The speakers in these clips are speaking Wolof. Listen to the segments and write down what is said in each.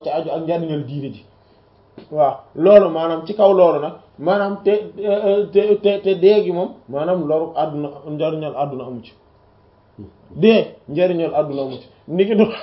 ci aju ak njariñal diine ji waaw loolu maanaam ci kaw loolu nag maanaam te te te te dee gi moom maanaam loru àdduna njariñal àdduna amu ci dee njariñal àdduna amu ci niki do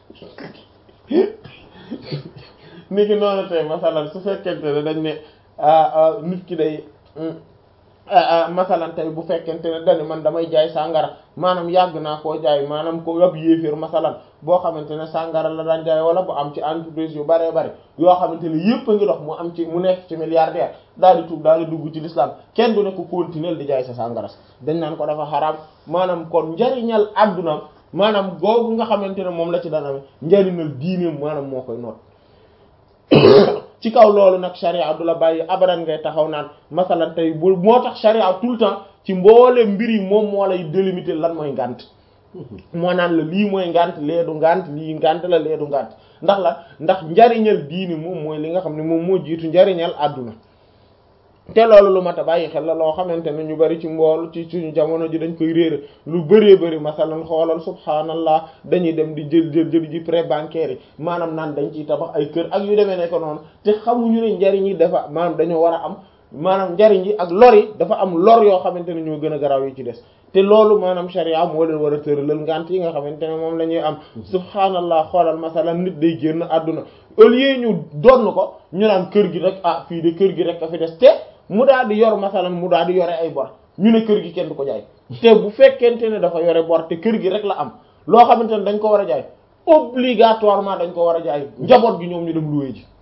niki noonu tey masalan su fekkente ne dañ ne nit ki day masalan tey bu fekkente ne dañu man damay jaay sàngara maanaam yàgg naa koo jaay maanaam ko ab yéeféer masalan boo xamante ne sàngara la daan jaay wala bu am ci entreprise yu baree bari yoo xamante ne yépp a ngi dox mu am ci mu nekk ci milliardaire daal di tuub daal di dugg ci l'islam kenn du ne ko continuer di jaay sa sàngara dañ naan ko dafa xaraam maanaam kon njariñal àdduna maanaam googu nga xamante ne moom la ci daan amee njariñal diineem maanaam moo koy noot ci kaw loolu nag sharia du la bàyyi abadan ngay taxaw naan masalan tey bu moo tax sharia tout le temps ci mboole mbir yi moom moo lay délimiter lan mooy ngànt moo naan la lii mooy ngànt lee du ngànt lii ngànt la lee du ngànt ndax la ndax njariñal diini moom mooy li nga xam ne moom moo jiitu njariñal àdduna te loolu lu mat a bàyyi xel la loo xamante ne ñu bari ci mbool ci suñu jamono ji dañ koy réere lu bëree bëri masalan xoolal subhaanallah dañuy dem di jël jël jël ji prêt bancaire yi maanaam naan dañ ciy tabax ay kër ak yu demee ne ko noonu te xamuñu ne njariñ yi dafa maanaam dañoo war a am maanaam njariñ yi ak lor yi dafa am lor yoo xamante ne ñoo gën a garaaw yi ci des te loolu maanaam sharia moo leen war a tëralal ngant yi nga xamante ne moom la ñuy am subhaanallah xoolal masalan nit day génn àdduna au lieu ñu donn ko ñu naan kër gi rek ah fii de kër gi rek a fi des te mu daal di yor masalan mu daal di yore ay bor ñu ne kër gi kenn du ko jaay te bu fekkente ne dafa yore bor te kër gi rek la am loo xamante ne dañ ko war a jaay obligatoirement dañ ko war a jaay njaboot gi ñoom ñu dem loué ji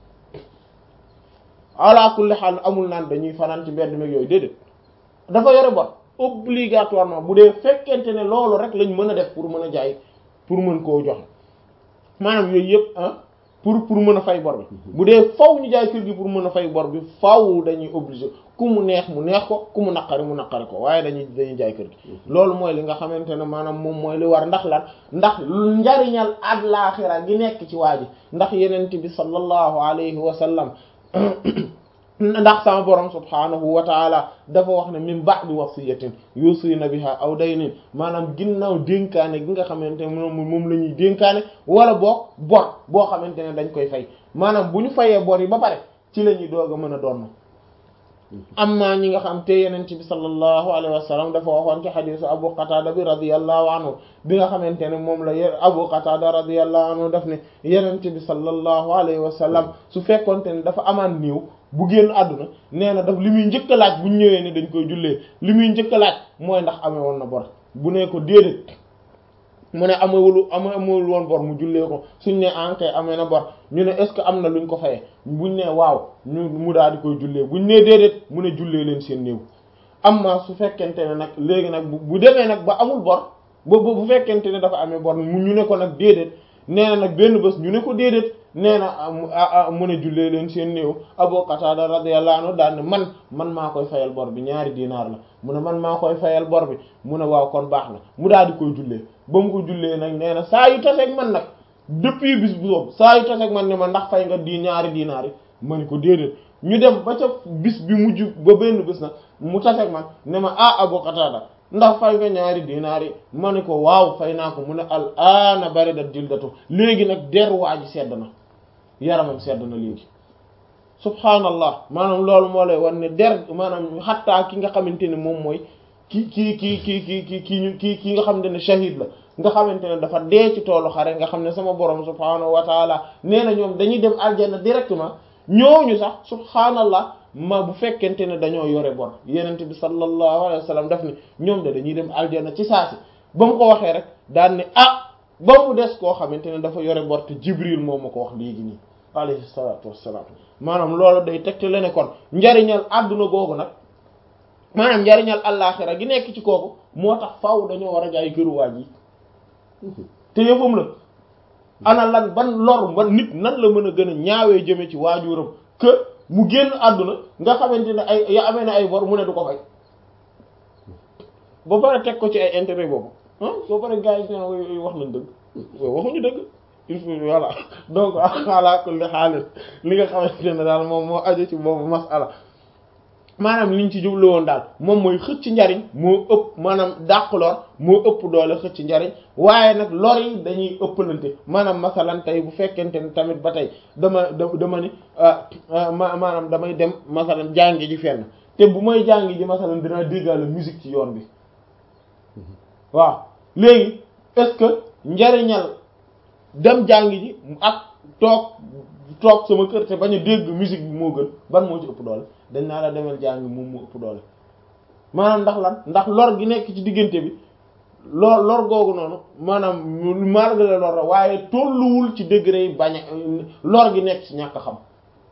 ala kulli xaal amul naan dañuy fanaan ci mbedd meeg yooyu déedéet dafa yore bor obligatoirement bu dee fekkente ne loolu rek lañ mën a def pour mën a jaay pour mën koo joxe maanaam yooyu yëpp ah pour pour mën a fay bor bi bu dee faw ñu jaay kër gi pour mën a fay bor bi faw dañuy obligé ku mu neex mu neex ko ku mu naqari mu naqari ko waaye dañuy dañuy jaay kër gi loolu mooy li nga xamante ne maanaam moom mooy li war ndax lan ndax njariñal àllaaxira gi nekk ci waa ji ndax yenent bi sallallahu alayhi wa sallam ndax sama borom subhaanahu wa taala dafa wax ne min ba'di wasiyatin yusina biha aw daynin maanaam ginnaaw dénkaane gi nga xamante ne moom moom la ñuy dénkaane wala boog bor boo xamante ne dañ koy fay maanaam bu ñu fayee bor yi ba pare ci la ñuy doog a mën a doon amma ñi nga xam te yeneen bi sallallahu alayhi wa sallam dafa waxoon ci xadisu abu qatada bi radiyallahu anhu bi nga xamante ne moom la abu qatada radiyallahu anhu daf ne yeneen bi sallallahu alayhi wa sallam su fekkonte ne dafa amaan néew bu génn àdduna nee na daf li muy njëkk a laaj bu ñëwee ne dañ koy jullee li muy njëkk a laaj mooy ndax amee woon na bor bu ne ko déedéet mu ne amewulu amewul woon bor mu jullee ko suñ ne ankay amee na bor ñu ne est-ce que am na luñ ko fayee buñ ne waaw ñu mu daal di koy jullee buñ ne déedéet mu ne jullee leen seen néew amma su fekkente ne nag léegi nag bu demee nag ba amul bor ba bu fekkente ne dafa amee bor mu ñu ne ko nag déedéet nee na nag benn bés ñu ne ko déedéet nee na mu ne jullee leen seen néew Abu Qatada radiyallahu anhu daal ne man man maa koy fayal bor bi ñaari dinaar la mu ne man maa koy fayal bor bi mu ne waaw kon baax na mu daal di koy jullee ba mu ko jullee nag nee na saa yu taseeg man nag depuis bis bu soob saa yu taseeg man ne ma ndax fay nga di ñaari dinaar yi ma ni ko déedéet ñu dem ba ca bis bi mujj ba benn bis nag mu taseeg man ne ma ah Abu Qatada ndax fay nga ñaari dinaar yi ma ne ko waaw fay naa ko mu ne al aana bari da jildatu léegi nag der waa ji sedd na yaramam sedd na léegi subhaanallah maanaam loolu moo lay wan ne der maanaam xattaa ki nga xamante ne moom mooy ki ki ki ki ki ki ki ki ki nga xamante ne shahid la nga xamante ne dafa dee ci toolu xare nga xam ne sama borom subhaanahu wa taala nee na ñoom dañuy dem aljanna directement ñooñu sax subhaanallah ma bu fekkente ne dañoo yore bor yenente bi sallallahu alayhi wa sallam daf ne ñoom de dañuy dem aljanna ci saasi ba mu ko waxee rek daan ne ah ba mu des koo xamante ne dafa yore bor te jibril moom ma ko wax léegi nii alayhi salaatu wassalaam maanaam loolu day tegte le ne kon njariñal àdduna googu nag maanaam njariñal àllaaxira gi nekk ci kooku moo tax faaw dañoo war a jaay këruwaaj yi te yëfam la ana lan ban lor ban nit nan la mën a gën a ñaawee jëme ci waajuram que mu génn àdduna nga xamante ne ay ya amee na ay bor mu ne du ko fay ba pare teg ko ci ay intérêt boobu ah ba pare gars yi ne wax nañ dëgg waxuñu dëgg il faut voilà donc ala kulli xaalis li nga xamante ne daal moom moo aju ci boobu masala maanaam liñ ci jublu woon daal moom mooy xëcc njariñ moo ëpp maanaam dàq lor moo ëpp doole xëcc njariñ waaye nag lor yi dañuy ëppalante maanaam masalan tey bu fekkente ni tamit ba tey dama dama ni maanaam damay dem masalan jàngi ji fenn te bu may jàngi ji masalan dinaa déggaale musique ci yoon bi waaw léegi est-ce que njariñal dem jàngi ji ak toog toog sama kër te bañ a dégg musique bi moo gën ban moo ci ëpp doole dañ naa la demal jàngi moom moo ëpp doole maanaam ndax lan ndax lor gi nekk ci diggante bi lor lor googu noonu maanaam malgré lor la waaye tolluwul ci degré yi bañ a lor gi nekk ci ñàkk xam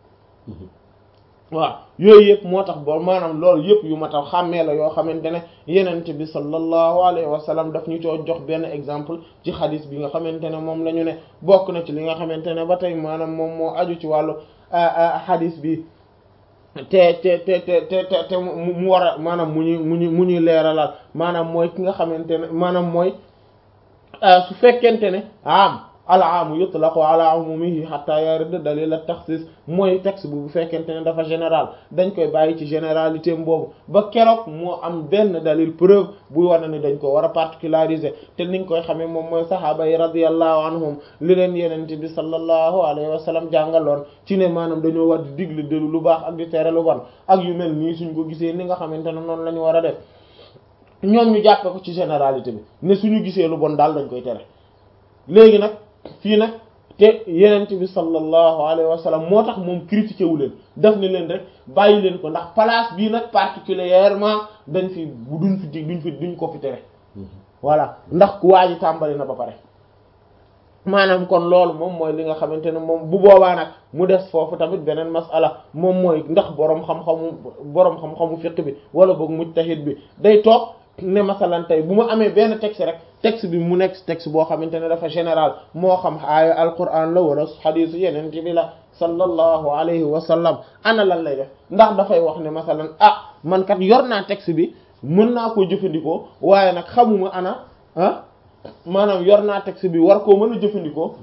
waaw yooyu yëpp moo tax bo maanaam loolu yëpp yu ma tax xàmmee la yoo xamante ne yenent bi sallallahu alayhi wa sallam daf ñu coo jox benn exemple ci xadis bi nga xamante ne moom la ñu ne bokk na ci li nga xamante ne ba tey maanaam moom moo aju ci wàllu xadis bi te te te te te te mu war a maanaam mu ñuy mu ñu mu ñuy leeralal maanaam mooy ki nga xamante ne maanaam mooy su fekkente ne am al aamu yutlaqu ala umumihi hatta yarida dalil at taxsis mooy texte bu bu fekkente ne dafa général dañ koy bàyyi ci généralité boobu ba keroog moo am benn dalil preuve buy wane ni dañ ko war a particulariser te niñ koy xamee moom mooy sahaaba yi radiyallahu anhum li leen yenente bi sallallahu alayhi wa sallam jàngaloon ci ne maanaam dañoo war di digle delu lu baax ak di tere lu bon ak yu mel nii suñ ko gisee ni nga xamante ne noonu la ñu war a def ñoom ñu jàppe ko ci généralité bi ne suñu gisee lu bon daal dañ koy tere léegi nag fii nag te yenent bi sallallahu alayhi wa sallam moo tax moom critiqué wu leen def ne leen rek bàyyi leen ko ndax place bii nag particulièrement dañ fi bu duñ fi duñ fi duñ ko fi tere voilà ndax ku waa ji tàmbali na ba pare maanaam kon loolu moom mooy li nga xamante ne moom bu boobaa nag mu des foofu tamit beneen masala moom mooy ndax boroom xam-xamu boroom xam-xamu fiqh bi wala boog mujtahid bi day toog ne masalan tey bu ma amee benn texte rek texte bi mu nekk texte boo xamante ne dafa général moo xam aaya alquran la wala xadiisu yeneen bi la sallallahu alayhi wa sallam ana lan lay def ndax dafay wax ne masalan ah man kat yor naa texte bi mën naa koo jëfandikoo waaye nag xamuma ana ah maanaam yor naa texte bi war koo mën a jëfandikoo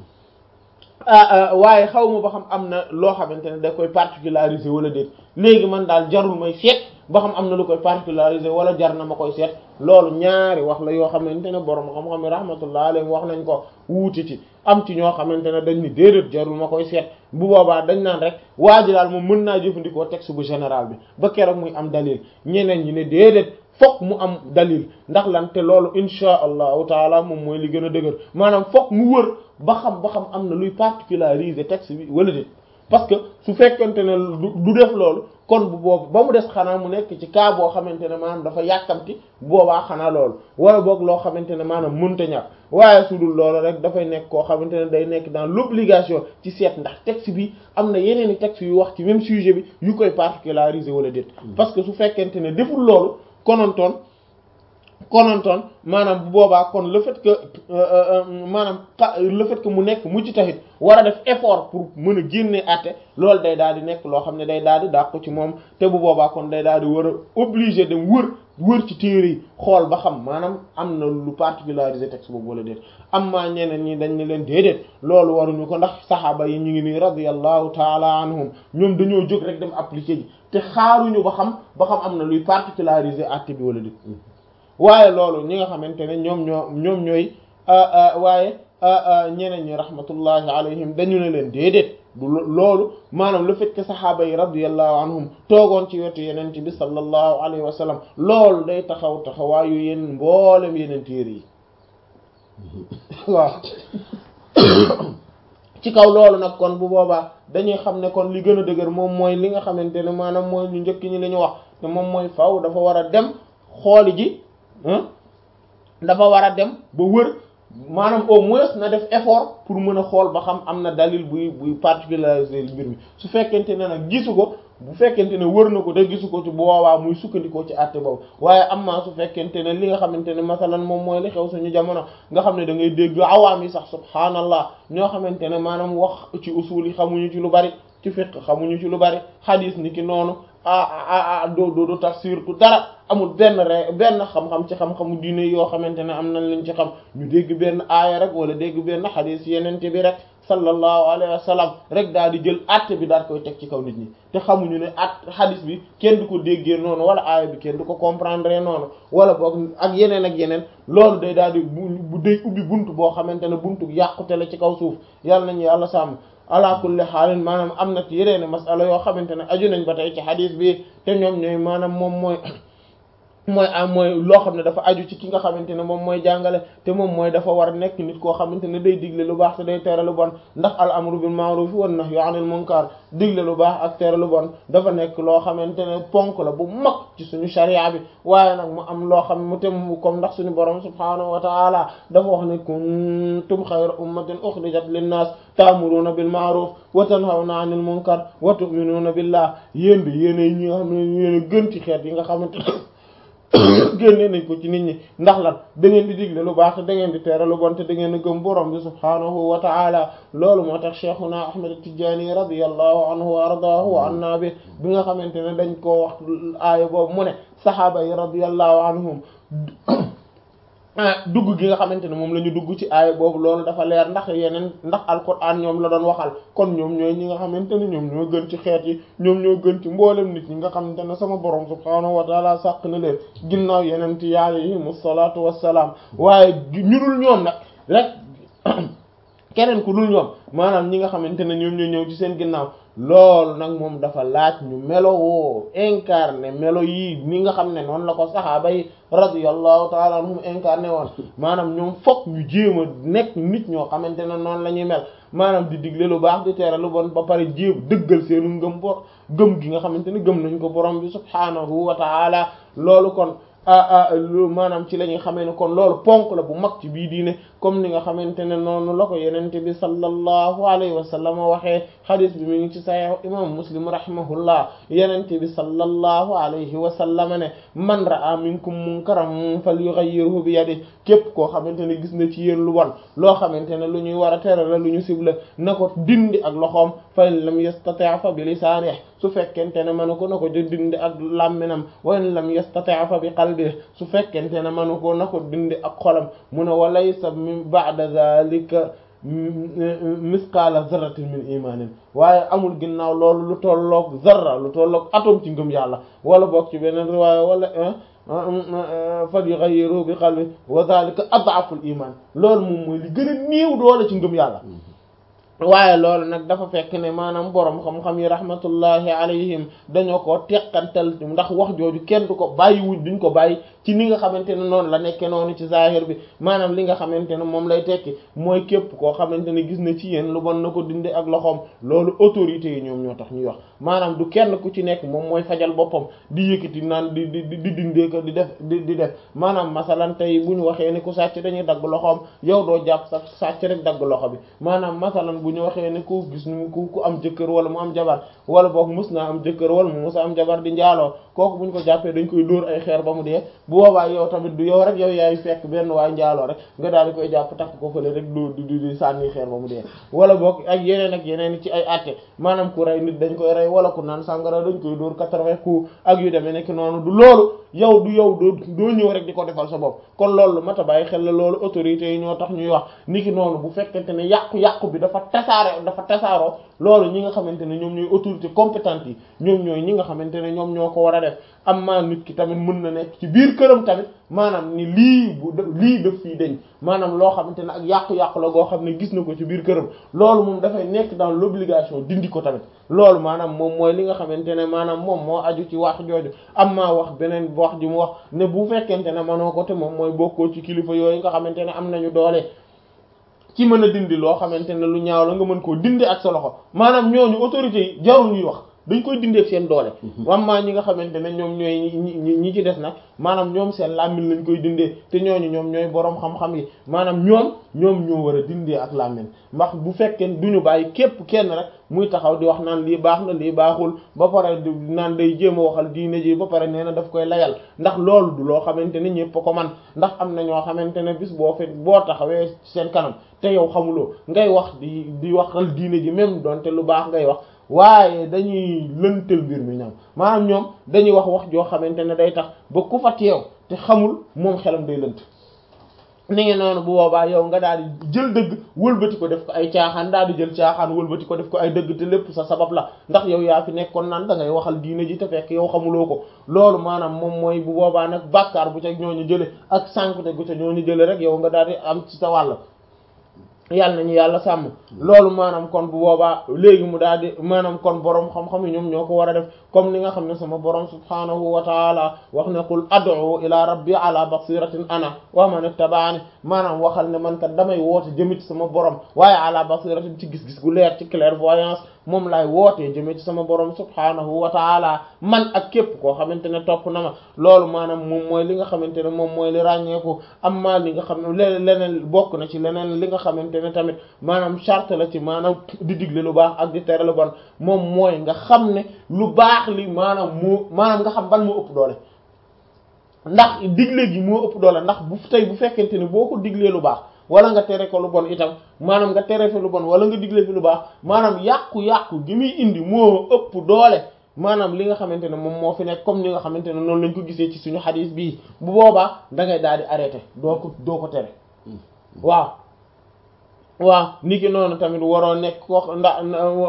waaye xaw ma ba xam am na loo xamante ne da koy particulariser wala déet léegi man daal jarul may seet ba xam am na lu koy particulariser wala jar na ma koy seet loolu ñaari wax la yoo xamante ne borom xam-xam yi rahmatullah alayhi wax nañ ko wuuti ci am ci ñoo xamante ne dañ ni déedéet jarul ma koy seet bu boobaa dañ naan rek waa ji daal moom mën naa jëfandikoo texte bu général bi ba keroog muy am dalil ñeneen ñi ne déedéet fokk mu am dalil ndax lan te loolu insha allahu taala moom mooy li gën a dëgër maanaam fokk mu wër ba xam ba xam am na luy particulariser texte bi wala déet parce que su fekkente ne du def loolu kon bu boobu ba mu des xanaa mu nekk ci cas boo xamante ne maanaam dafa yàkkamti boobaa xanaa loolu wala boog loo xamante ne maanaam mënta ñàkk waaye su dul loolu rek dafay nekk koo xamante ne day nekk dans l'obligation ci seet ndax texte bi am na yeneen i texte yu wax ci même sujet bi yu koy particulariser wala déet parce que su fekkente ne deful loolu konontoon konontoon maanaam bu boobaa kon le fait que maanaam le fait que mu nekk mujj taxit war a def effort pour mën a génne àtte loolu day daal di nekk loo xam ne day daal di dàq ci moom te bu boobaa kon day daal di war a obligé dem wër wër ci téere yi xool ba xam maanaam am na lu particularisé texte boobu wala déet am maa ñeneen ñi dañ ne leen déedéet loolu waruñu ko ndax saxaaba yi ñu ngi nii radiyallahu taala anhum ñoom dañoo jóg rek dem appliquer ji te xaaruñu ba xam ba xam am na luy particularisé àtte bi wala déet waaye loolu ñi nga xamante ne ñoom ñoo ñoom ñooy waaye ñeneen ñi rahmatullahi alayhim dañu ne leen déedéet du loolu maanaam le fait que saxaaba yi radiyallahu anhum toogoon ci wetu yeneen bi sallallahu alayhi wa sallam loolu day taxaw taxawaayu yenn mboolem yeneen téere yi waaw ci kaw loolu nag kon bu boobaa dañuy xam ne kon li gën a dëgër moom mooy li nga xamante ne maanaam mooy ñu njëkk ñi li ñu wax te moom mooy faw dafa war a dem xooli ji dafa war a dem ba wër maanaam au moins na def effort pour mën a xool ba xam am na dalil buy buy particulariser mbir mi su fekkente ne nag gisu ko bu fekkente ne wër na ko te gisu ko ci boobaa muy sukkandikoo ci àtte boobu waaye am na su fekkente ne li nga xamante ne masalan moom mooy li xew suñu jamono nga xam ne da ngay dégg awaam yi sax subhaanallah ñoo xamante ne maanaam wax ci usul yi xamuñu ci lu bari ci fiqh xamuñu ci lu bari xadiis ni ki noonu ah ah doo doo tafsir ku dara amul benn re benn xam-xam ci xam-xamu diine yoo xamante ne am nañ lañ ci xam ñu dégg benn aaya rek wala dégg benn xadiis yenente bi rek sallallahu alayhi wa sallam rek daal di jël àtte bi daal koy teg ci kaw nit ñi te xamuñu ne at hadith bi kenn du ko déggee noonu wala aaya bi kenn du ko comprendre noonu wala boog ak yeneen ak yeneen loolu day daal di bu day ubbi buntu boo xamante ne buntu yàqute la ci kaw suuf yàlla nañu yàlla sàmm ala kulli xaalin maanaam am na ci yeneen masala yoo xamante ne aju nañ ba tey ci hadith bi te ñoom ñooy maanaam moom mooy mooy am mooy loo xam ne dafa aju ci ki nga xamante ne moom mooy jàngale te moom mooy dafa war a nekk nit koo xamante ne day digle lu baax te day tere lu bon ndax al amru bil ma'ruf wan nahyu anil munkar digle lu baax ak tere lu bon dafa nekk loo xamante ne ponk la bu mag ci suñu sharia bi waaye nag mu am loo xam mu te comme ndax suñu borom subhanahu wa ta'ala dafa wax ne kuntum khayra ummatin ukhrijat linnas ta'muruna bil ma'ruf wa tanhawna 'anil munkar wa tu'minuna billah yéen bi yéen ñi nga xam ne yéen a gën ci xeet yi nga xamante génne nañ ko ci nit ñi ndax lan da ngeen di digle lu baax te da ngeen di tere lu bon te da ngeen a gëm borom bi subhaanahu wa ta'ala loolu moo tax cheikhuna ahmad tijani radiyallahu anhu wa ardaahu wa anna bi bi nga xamante ne dañ koo wax aaya boobu mu ne sahaaba yi radiyallahu anhum dugg gi nga xamante ne moom la ñu dugg ci aaya boobu loolu dafa leer ndax yeneen ndax alquran ñoom la doon waxal kon ñoom ñooy ñi nga xamante ne ñoom ñoo gën ci xeet yi ñoom ñoo gën ci mboolem nit ñi nga xamante ne sama borom subhaanahu wa taala sàq na leen ginnaaw yeneen ci alayhimu salaatu wassalaam waaye ñu dul ñoom nag rek keneen ku dul ñoom maanaam ñi nga xamante ne ñoom ñoo ñëw ci seen ginnaaw loolu nag moom dafa laaj ñu melo woo incarné melo yi ni nga xam ne noonu la ko saxaaba yi radiyallahu taala anhum incarné woon maanaam ñoom fokk ñu jéem a nekk nit ñoo xamante ne noonu la ñuy mel maanaam di digle lu baax di tere lu bon ba pare jéem dëggal seenu ngëm bor gëm gi nga xamante ne gëm nañ ko borom bi subhaanahu wa taala loolu kon lu maanaam ci la ñuy xamee ne kon loolu ponk la bu mag ci bii diine comme ni nga xamante ne noonu la ko yenente bi sallallahu alayhi wa sallam waxee xadis bi mi ngi ci sahih imam muslim rahimahullah yenente bi sallallahu alayhi wa sallam ne man ra'a minkum munkaran falyughayyirhu bi yadihi képp koo xamante ne gis na ci yéen lu bon loo xamante ne lu ñuy war a tere la lu ñu sibla na ko dindi ak loxoom fa in lam yastati' fa bi lisaanihi su fekkente ne manu ko na ko dindi ak làmminam wa in lam yastati' fa bi qalbihi su fekkente ne manu ko na ko dindi ak xolam mu ne wa laysa min ba'da zalika misqaala zarratin min imanin waaye amul ginnaaw loolu lu tolloog zarra lu tolloog atome ci ngëm yàlla wala boog ci beneen riwaaya wala fal yughayyiru bi qalbi wa zalika ad'afu al iman loolu moom mooy li gën a néew doole ci ngëm yàlla waaye loolu nag dafa fekk ne maanaam borom xam-xam yi rahmatullahi alayhim dañoo ko teqantal ndax wax jooju kenn du ko bàyyi wuñ duñ ko bàyyi ci ni nga xamante ne noonu la nekke noonu ci zahir bi maanaam li nga xamante ne moom lay tekki mooy képp koo xamante ne gis na ci yéen lu bon na ko dindi ak loxoom loolu autorités yi ñoom ñoo tax ñuy wax maanaam du kenn ku ci nekk moom mooy fajal boppam di yëkkati naan di di di dindee ko di def di di def maanaam masalan tey bu ñu waxee ne ku sàcc dañuy dagg loxoom yow doo jàpp sax sàcc rek dagg loxo bi maanaam masalan bu ñu waxee ne ku gis nu ku ku am jëkkër wala mu am jabar wala boog mus naa am jëkkër wala mu mus a am jabar di njaaloo kooku bu ñu ko jàppee dañ koy dóor ay xeer ba mu dee bu boobaa yow tamit du yow rek yow yaay fekk benn waay njaaloo rek nga daal di koy jàpp takk ko fële rek dóor di di sànni xeer ba mu dee wala boog ak yeneen ak yeneen ci ay àtte maanaam ku rey nit dañ koy rey wala ku naan sàngara dañ koy dóor quatre-vingts coups ak yu demee nekk noonu du loolu yow du yow doo doo ñëw rek di ko defal sa bopp kon loolu mat a bàyyi xel la loolu autorités yi ñoo tax ñuy wax niki noonu bu fekkente ne yàqu-yàqu bi dafa tasaare dafa tasaaroo loolu ñi nga xamante ne ñoom ñooy autorité compétente yi ñoom ñooy ñi nga xamante ne ñoom ñoo ko war a def am maa nit ki tamit mën na nekk ci biir këram tamit maanaam ni lii bu lii def fii dañ maanaam loo xamante ne ak yàqu-yàqu la goo xam ne gis na ko ci biir këram loolu moom dafay nekk dans l'obligation dindi ko tamit loolu maanaam moom mooy li nga xamante ne maanaam moom moo aju ci wax jooju am maa wax beneen wax ji mu wax ne bu fekkente ne manoo ko te moom mooy bokkoo ci kilifa yooyu nga xamante ne am nañu doole ci mën a dindi loo xamante ne lu ñaaw la nga mën koo dindi ak sa loxo maanaam ñooñu autorités yi jarul ñuy wax dañ koy dindee ak seen doole wammaa ñi nga xamante ne ñoom ñooy ñi ñi ci des nag maanaam ñoom seen làmmiñ lañ koy dindee te ñooñu ñoom ñooy boroom xam-xam yi maanaam ñoom ñoom ñoo war a dindee ak làmmiñ ndax bu fekkee duñu bàyyi képp kenn rek muy taxaw di wax naan lii baax na lii baaxul ba pare naan day jéem a waxal diine ji ba pare nee na daf koy layal ndax loolu du loo xamante ne ñépp ko man ndax am na ñoo xamante ne bis boo fe boo taxawee seen kanam te yow xamuloo ngay wax di di waxal diine ji même donte lu baax ngay wax waaye dañuy lëntal mbir mi ñoom maanaam ñoom dañuy wax wax joo xamante ne day tax ba ku fa teew te xamul moom xelam day lënt ni ngi noonu bu boobaa yow nga daal di jël dëgg wëlbati ko def ko ay caaxaan daal di jël caaxaan wëlbati ko def ko ay dëgg te lépp sa sabab la ndax yow yaa fi nekkoon naan da ngay waxal diine ji te fekk yow xamuloo ko loolu maanaam moom mooy bu boobaa nag bàkkaar bu ca ñooñu jële ak sànkute gu ca ñooñu jële rek yow nga daal di am ci sa wàll yàlla nañu yàlla sàmm loolu maanaam kon bu boobaa léegi mu daal di maanaam kon borom xam-xam yi ñoom ñoo ko war a def comme ni nga xam ne sama borom subhanahu wa taala wax ne qul ad'u ila rabbi ala basiratin ana wa man ittaba'ani maanaam waxal ne man kat damay woote jëmit sama borom waaye ala basiratin ci gis-gis gu leer ci clairvoyance moom laay wootee jëmee ci sama borom subhanahu wa taala man ak képp koo xamante ne topp na ma loolu maanaam moom mooy li nga xamante ne moom mooy li ràññeeku am maa li nga xam ne leneen leneen bokk na ci leneen li nga xamante ne tamit maanaam charte la ci maanaam di digle lu baax ak di tere lu bon moom mooy nga xam ne lu baax li maanaam moo maanaam nga xam ban moo ëpp doole ndax digle gi moo ëpp doole ndax bu tey bu fekkente ne boo ko diglee lu baax wala nga tere ko lu bon itam maanaam nga tere fi lu bon wala nga digle fi lu baax maanaam yàqu-yàqu gi muy indi moo ëpp doole maanaam li nga xamante ne moom moo fi nekk comme ni nga xamante ne noonu lañ ko gisee ci suñu xadiis bii bu boobaa da ngay daal di arrêté doo ko doo ko tere waaw waaw ni ki noonu tamit waroo nekk ko ndax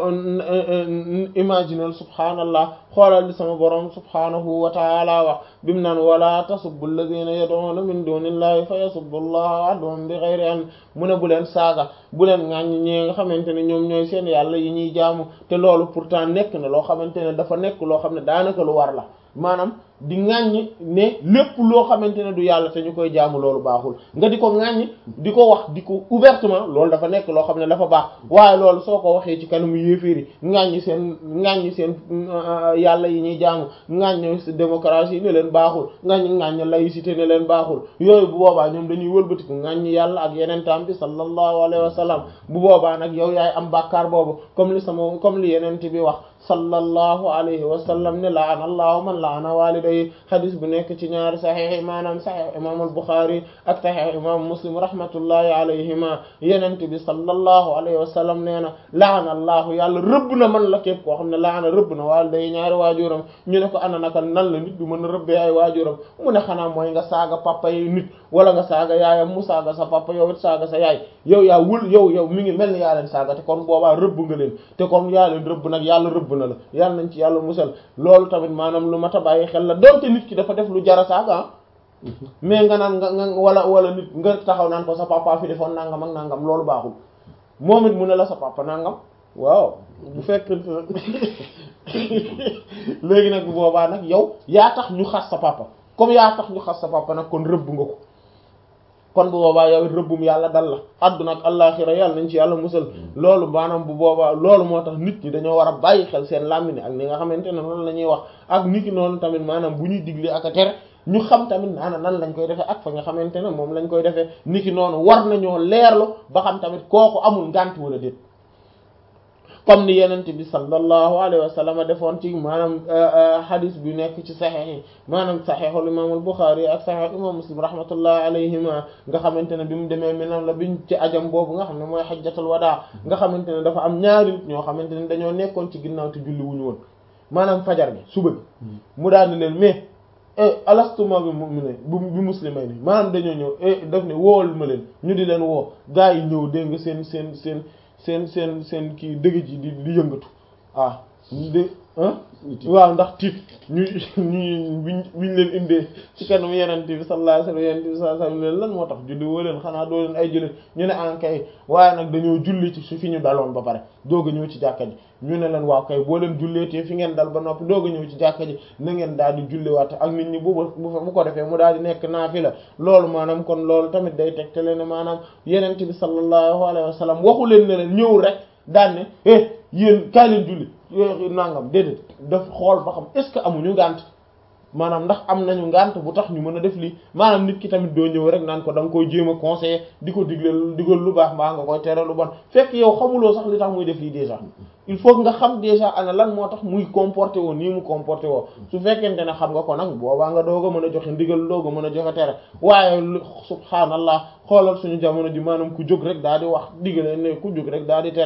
imaginal subhaanallah xoolal li sama borom subhaanahu wa taala wax bi mu naan wala tasubbu alladhina yad'una min dunillahi fa yasubbu allaha adwan bi ghayri ilm mu ne bu leen saaga bu leen ŋàññ ñi nga xamante ne ñoom ñooy seen yàlla yi ñuy jaamu te loolu pourtant nekk na loo xamante ne dafa nekk loo xam ne daanaka lu war la maanaam di ŋàññ ne lépp loo xamante ne du yàlla te ñu koy jaamu loolu baaxul nga di ko ŋàññ di ko wax di ko ouvertement loolu dafa nekk loo xam ne dafa baax waaye loolu soo ko waxee ci kanamu yéeféeri ŋàññ seen ŋàññ seen yàlla yi ñuy jaamu ŋàññ démocratie ne leen baaxul ŋàññ ŋàññ laïcité ne leen baaxul yooyu bu boobaa ñoom dañuy wëlbatiku ŋàññ yàlla ak yeneen tam bi sallallahu alayhi wa sallam bu boobaa nag yow yaay am bàkkaar boobu comme li sama comme li yeneen bi wax sallallahu alayhi wa sallam ne laana allahu man laana waliday hadis bu nekk ci ñaari saxiix yi maanaam saxiix imam al-Bukhari ak saxiix imam Muslim rahmatullahi alayhima yenente bi sallallahu alayhi wa sallam nee na laana allahu yàlla rëbb na man la képp koo xam ne laana rëbb na waliday ñaari waajuram ñu ne ko ana naka nan la nit bi mën a rëbbee ay waajuram mu ne xanaa mooy nga saaga papa yi nit wala nga saaga yaayam mu saaga sa papa yow it saaga sa yaay yow yaa wul yow yow mi ngi mel ni yaa leen saaga te kon boobaa rëbb nga leen te kon yaa leen rëbb nag yàlla rëbb na la yàlla nañ ci yàlla musal loolu tamit maanaam lu mat a bàyyi xel la donte nit ki dafa def lu jara saaga mais nga naan nga nga wala wala nit nga taxaw naan ko sa papa fi defoon nangam ak nangam loolu baaxul moom it mu ne la sa papa nangam waaw bu fekk léegi nag bu boobaa nag yow yaa tax ñu xas sa papa comme yaa tax ñu xas sa papa nag kon rëbb nga ko kon bu boobaa yow rëbbum yàlla dal la àdduna ak allaaxira yàlla nañ ci yàlla musal loolu maanaam bu boobaa loolu moo tax nit ñi dañoo war a bàyyi xel seen làmmiñ ak ni nga xamante ne noonu la ñuy wax ak nit ki noonu tamit maanaam bu ñuy digle ak a tere ñu xam tamit naana nan lañ koy defee ak fa nga xamante ne moom lañ koy defee nit ki noonu war nañoo leerlu ba xam tamit kooku amul ngànt wala déet comme ni yenent bi sallallahu alayhi wa sallam defoon ci maanaam hadis bi nekk ci saxeex yi maanaam saxeexul imam al-Bukhari ak saxeex imam Muslim rahmatullahi alayhima nga xamante ne bi mu demee minam la biñ ci ajam boobu nga xam ne mooy xajjatul wadaa nga xamante ne dafa am ñaari nit ñoo xamante ne dañoo nekkoon ci ginnaaw te julli wuñu woon maanaam fajar gi suba gi mu daal di leen mais alastuma bi mu'minin bi muslimay ni maanaam dañoo ñëw daf ne woowal ma leen ñu di leen woo gaa yi ñëw dégg nga seen seen seen seen seen seen kii dëgg ji di di yëngatu ah de waaw ndax tiit ñu ñu biñ biñ leen indee ci kanam yeneen bi sallallahu alayhi wasallam yeneen bi sallallahu alayhi wasallam lan moo tax julli woo leen xanaa doo leen ay jullit ñu ne en kay waaye nag dañoo julli ci su fi ñu daloon ba pare doog a ñëw ci jàkka ji ñu ne leen waaw kay boo leen julleetee fi ngeen dal ba noppi doog a ñëw ci jàkka ji na ngeen daal di julliwaat ak nit ñi bu bu ko defee mu daal di nekk naafila loolu maanaam kon loolu tamit day tegtale ne maanaam yeneen bi sallallahu alayhi wasallam waxu leen ne leen ñëw rek daan ne eh yéen kaay leen julli nangam déedéet daf xool ba xam est-ce que amuñu ngànt maanaam ndax am nañu ngànt bu tax ñu mën a def lii maanaam nit ki tamit doo ñëw rek naan ko da nga koy jéem a conseiller di ko digle digal lu baax mbaa nga koy tere lu bon fekk yow xamuloo sax li tax muy def lii déjà il faut nga xam déjà ana lan moo tax muy comporté woo nii mu comporté woo su fekkente ne xam nga ko nag boobaa nga doog a mën a joxe ndigal doog a mën a joxe tere waaye subhaanallah xoolal suñu jamono ji maanaam ku jóg rek daal di wax digale ne ku jóg rek daal di tere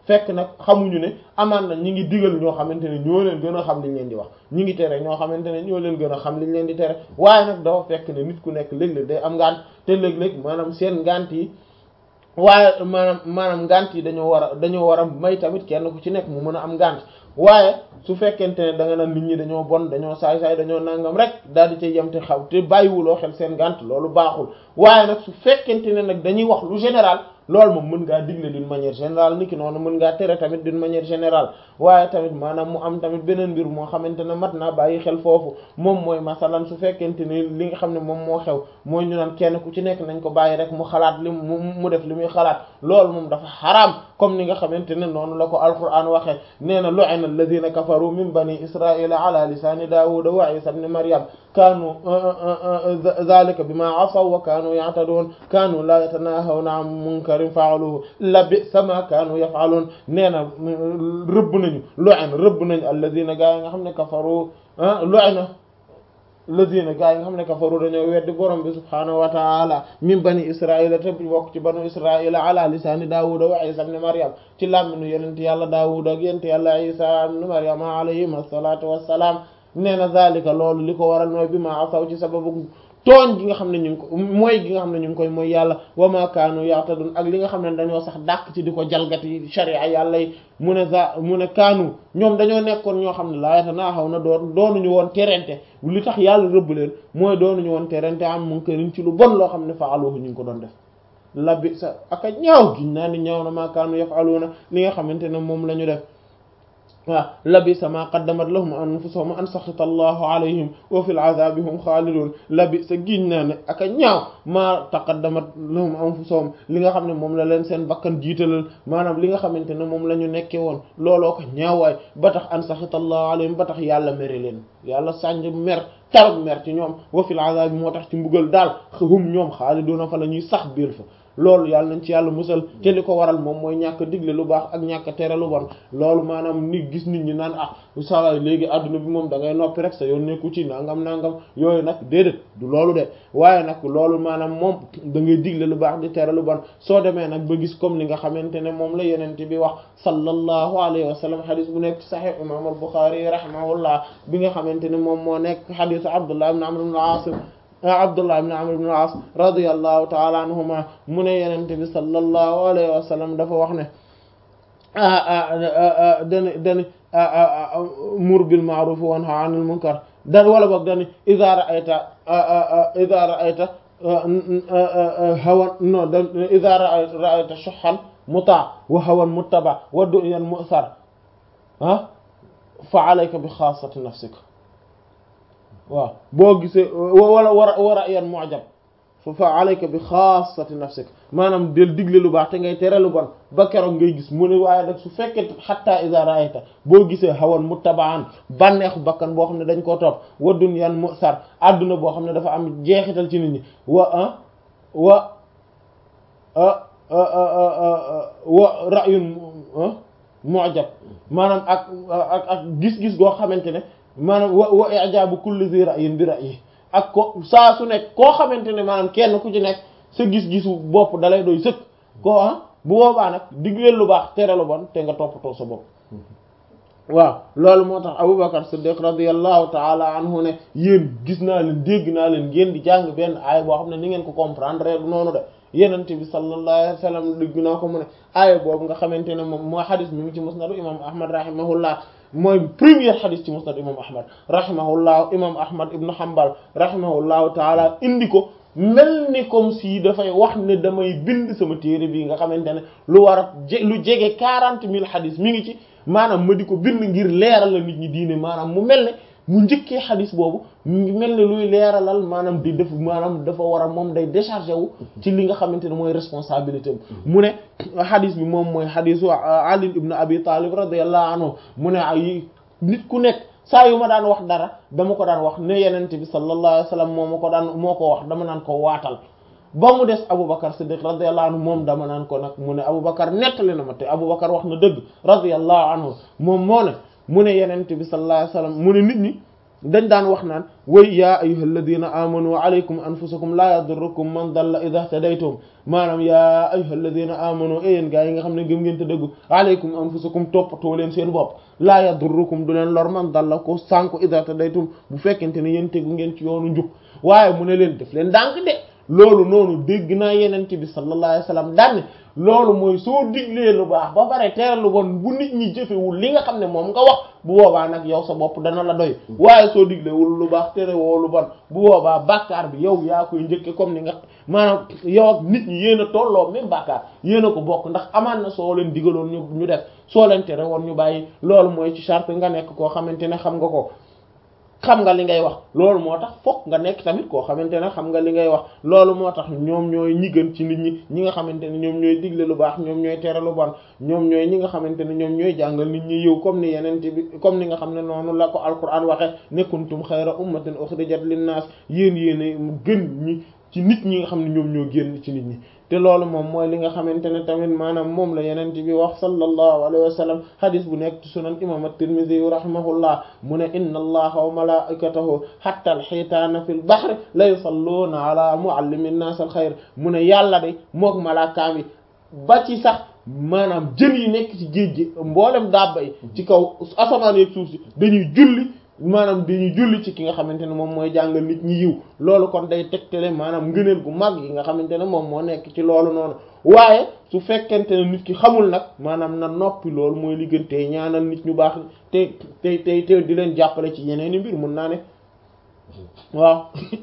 fekk nag xamuñu ne amaan na ñi ngi digal ñoo xamante ne ñoo leen gën a xam liñ leen di wax ñi ngi tere ñoo xamante ne ñoo leen gën a xam liñ leen di tere waaye nag dafa fekk ne nit ku nekk léeg-léeg day am ngant te léeg-léeg maanaam seen ngant yi waaye maanaam maanaam ngant yi dañoo war a dañoo war a may tamit kenn ku ci nekk mu mën a am ngant waaye su fekkente ne da nga naan nit ñi dañoo bon dañoo saay-saay dañoo nangam rek daal di cay yem te xaw te bàyyiwuloo xel seen ngant loolu baaxul waaye nag su fekkente ne nag dañuy wax lu général loolu moom mën ngaa digle d'une manière générale niki noonu mën ngaa tere tamit d'une manière générale waaye tamit maanaam mu am tamit beneen mbir moo xamante ne mat naa bàyyi xel foofu moom mooy masalan su fekkente ni li nga xam ne moom moo xew mooy ñu naan kenn ku ci nekk nañ ko bàyyi rek mu xalaat li mu mu def li muy xalaat loolu moom dafa xaraam comme ni nga xamante ne noonu la ko alquran waxee nee na lu'ina alladhina kafaru min bani israila ala lisani daawuda wa isa ibn maryam kaanu dhalika bima asaw wa kaanu ya'tadun kaanu la yatanahawna an munkarin fa'aluhu labisa ma kaanu yaf'alun nee na rëbb nañu lu'ina rëbb nañu alladhina gaa yi nga xam ne kafaru lu'ina alladhina gaa yi nga xam ne kafaru dañoo weddi borom bi subhaanahu wa ta'ala min bani israila te bokk ci banu israila ala lisaani daawuda wa isa ibn maryam ci làmminu yenent yàlla daawuda ak yenent yàlla isa ibn maryam alayhim assalatu wassalaam nee na zalika loolu li ko waral mooy bi ma asaw ci sababu tooñ gi nga xam ne ñu ngi ko mooy gi nga xam ne ñu ngi koy mooy yàlla wa ma kaanu ya'tadun ak li nga xam ne dañoo sax dàq ci di ko jalgati sharia yàlla yi mu ne za mu ne kaanu ñoom dañoo nekkoon ñoo xam ne laa yatanaahaw na doon doonuñu woon terente li tax yàlla rëbb leen mooy doonuñu woon terente am munkarin ci lu bon loo xam ne fa'aluhu ñu ngi ko doon def labbi sa aka ñaaw giñ naa ni ñaaw na ma kaanu yaf'aluna li nga xamante ne moom la ñu def waaw labisa ma qaddamat lahum anfusuhum an saxita allahu alayhim wa fil azabi hum xaalidun labisa giñ naa ne ak a ñaaw maa taqaddamat lahum anfusuhum li nga xam ne moom la leen seen bakkan jiitalal maanaam li nga xamante ne moom la ñu nekkee woon looloo ko ñaawaay ba tax an saxita allahu alayhim ba tax yàlla mere leen yàlla sànj mer tarab mer ci ñoom wa fil azabi moo tax ci mbugal daal hum ñoom xaaliduna fa la ñuy sax biir fa loolu yàlla nañ ci yàlla musal te li ko waral moom mooy ñàkk digle lu baax ak ñàkk tere lu bon loolu maanaam ni gis nit ñi naan ah saa léegi adduna bi moom da ngay noppi rek sa yoon nekku ci nangam nangam yooyu nag déedéet du loolu de waaye nag loolu maanaam moom da ngay digle lu baax di tere lu bon soo demee nag ba gis comme li nga xamante ne moom la yenente bi wax sallallahu alayhi wa sallam xadis bu nekk sahih imam al-Bukhari rahimahullah bi nga xamante ne moom moo nekk xadisu Abdullah ibn Amr ibn al-As Abdullah ibn Amr ibn al-As radiyallahu ta'ala anhuma mu ne yenente bi sallallahu alayhi wa sallam dafa wax ne dani dani mur bil ma'ruf wa nha 'anil munkar dan wala boog dani idha ra'ayta idha ra'ayta hawan no da idha ra'ayta shuhhan muta' wa hawan muttaba wa du'yan mu'thar ah fa 'alayka bi khassati nafsika waaw boo gisee wala war a war a yan mu'jab fa fa alayka bi xaasati nafsik maanaam del digle lu baax te ngay tere lu bon ba keroog ngay gis mu ne waaye nag su fekkee xatta iza ra'ayta boo gisee hawan muttaba'an bànneexu bakkan boo xam ne dañ koo topp wa dunyan mu'sar adduna boo xam ne dafa am jeexital ci nit ñi wa ah wa wa ra'yun mu'jab maanaam ak ak ak gis-gis goo xamante ne maanaam wa wa i'jaabu kulli zi ra'yin bi ra'yi ak ko saa su nekk koo xamante ne maanaam kenn ku ci nekk sa gis-gisu bopp dalay doy sëkk ko ah bu boobaa nag digleel lu baax tere lu bon te nga toppatoo sa bopp waaw loolu moo tax Abubakar Siddiq radiyallahu ta'ala anhu ne yéen gis naa leen dégg naa leen ngeen di jàng benn aaya boo xam ne ni ngeen ko comprendre du noonu de yenente bi sallallahu alayhi wa sallam dégg naa ko mu ne aaya boobu nga xamante ne moom moo xadis mi ngi ci musnadu imam ahmad rahimahullah mooy première xadis ci musnad imam ahmad rahimahullah imam ahmad ibnu hanbal rahimahullahu taala indi ko mel ni comme si dafay wax ne damay bind sama téere bi nga xamante ne lu war a lu jege quarante mille xadis mi ngi ci maanaam ma di ko bind ngir leeral la nit ñi diine maanaam mu mel ne mu njëkkee xadis boobu mu mel ne luy leeralal maanaam di def maanaam dafa war a moom day déchargé wu ci li nga xamante ne mooy responsabilité mu ne xadis bi moom mooy xadisu Ali ibn Abi Talib radiyallahu anhu mu ne ay nit ku nekk saa yu ma daan wax dara dama ko daan wax ne yenente bi sallallahu alayhi wa sallam moo ma ko daan moo ko wax dama naan ko waatal ba mu des Aboubacar Siddiq radiyallahu anhu moom dama naan ko nag mu ne Aboubacar nettali na ma te Aboubacar wax na dëgg radiyallahu anhu moom moo ne mu ne yenente bi sallallahu alayhi wa sallam mu ne nit ñi dañ daan wax naan way yaa ayyuhal ladina amanu alaykum anfusakum la yadurrukum man dalla idha tadaytum maanaam yaa ayyuhal ladina amanu e yéen gaa yi nga xam ne gëm ngeen te dëggu alaykum anfusakum toppatoo leen seen bopp la yadurrukum du leen lor man dalla ko sànku idha tadaytum bu fekkente ne yéen tegu ngeen ci yoonu njub waaye mu ne leen def leen dànk de loolu noonu dégg naa yenente bi sallallahu alayhi wasallam daanne loolu mooy soo diglee lu baax ba pare tere lu bon bu nit ñi jëfewul li nga xam ne moom nga wax bu boobaa nag yow sa bopp dana la doy waaye soo diglewul lu baax tere woo lu bon bu boobaa bàkkaar bi yow yaa koy njëkke comme ni nga maanaam yow ak nit ñi yéen a tolloo même bàkkaar yéen a ko bokk ndax amaan na soo leen digaloon ñu ñu def soo leen tere woon ñu bàyyi loolu mooy ci charte nga nekk koo xamante ne xam nga ko xam nga li ngay wax loolu moo tax fokk nga nekk tamit koo xamante ne xam nga li ngay wax loolu moo tax ñoom ñooy ñi gën ci nit ñi ñi nga xamante ne ñoom ñooy digle lu baax ñoom ñooy tere lu bon ñoom ñooy ñi nga xamante ne ñoom ñooy jàngal nit ñi yiw comme ni yeneen bi comme ni nga xam ne noonu la ko alquran waxe ne kuntum xayra ummatin ukhrijat linnaas yéen yéen gën ñi ci nit ñi nga xam ne ñoom ñoo génn ci nit ñi te loolu moom mooy li nga xamante ne tamit maanaam moom la yeneen bi wax sallallahu alayhi wa sallam hadis bu nekk ci sunan imam at-Tirmidhi rahimahullah mu ne inna allaha wa malaikatahu hatta al-hitana fil bahri la yusalluna ala muallimi an-nas al-khayr mu ne yàlla de mook malaakaam yi ba ci sax maanaam jën yi nekk ci géej gi mboolem dabba yi ci kaw asamaan yeeg suuf si dañuy julli maanaam dañuy julli ci ki nga xamante ne moom mooy jàngal nit ñi yiw loolu kon day tegtale maanaam ngëneel gu mag yi nga xamante ne moom moo nekk ci loolu noonu waaye su fekkente ne nit ki xamul nag maanaam na noppi loolu mooy li gën tey ñaanal nit ñu baax te te te te di leen jàppale ci yeneen i mbir mun naa ne waaw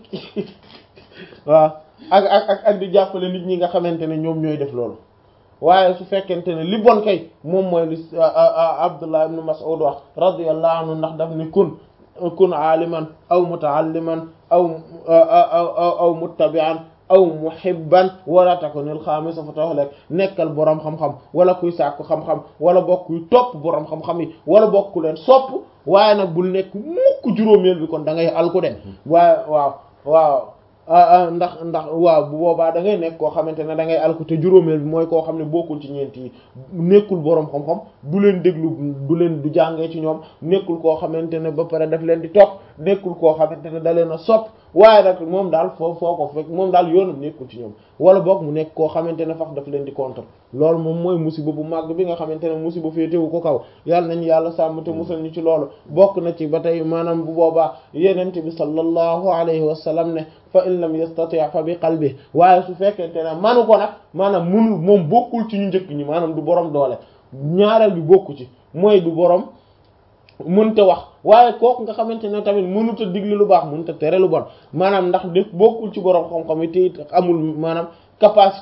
waaw ak ak ak ak di jàppale nit ñi nga xamante ne ñoom ñooy def loolu waaye su fekkente ne li bon kay moom mooy li Abdullah ibn Mas'ud wax radiyallahu anhu ndax daf ni kun kun aaliman aw mutaalliman aw aw aw muttabi'an aw muhibban wala takunil xaamisa fa taxlek nekkal boroom xam-xam wala kuy sàkku xam-xam wala bokk kuy topp boroom xam-xam yi wala bokku leen sopp waaye nag bul nekk mukk juróomeel bi kon da ngay alku de waaye waaw waaw ndax ndax waaw bu boobaa da ngay nekk koo xamante ne da ngay alku te juróomeel bi mooy koo xam ne bokkul ci ñeent yi nekkul boroom xam-xam du leen déglu du leen du jàngee ci ñoom nekkul koo xamante ne ba pare daf leen di topp nekkul koo xamante ne da leen a sopp waaye nag moom daal foo foo ko fekk moom daal yoonam nekkul ci ñoom wala boog mu nekk koo xamante ne fax daf leen di contre loolu moom mooy musiba bu màgg bi nga xamante ne musiba féetewu ko kaw yàlla nañu yàlla sàmm te musal ñu ci loolu bokk na ci ba tey maanaam bu boobaa yenente bi sallallahu alayhi wa sallam ne fa in lam yastati fa bi qalbi waaye su fekkente ne manu ko nag maanaam munul moom bokkul ci ñu njëkk ñi maanaam du borom doole ñaareel bi bokku ci mooy du borom mënta wax waaye kooku nga xamante ne tamit mënut a digli lu baax mënut a tere lu bon maanaam ndax def bokkul ci borom xam-xam yi te amul maanaam capacité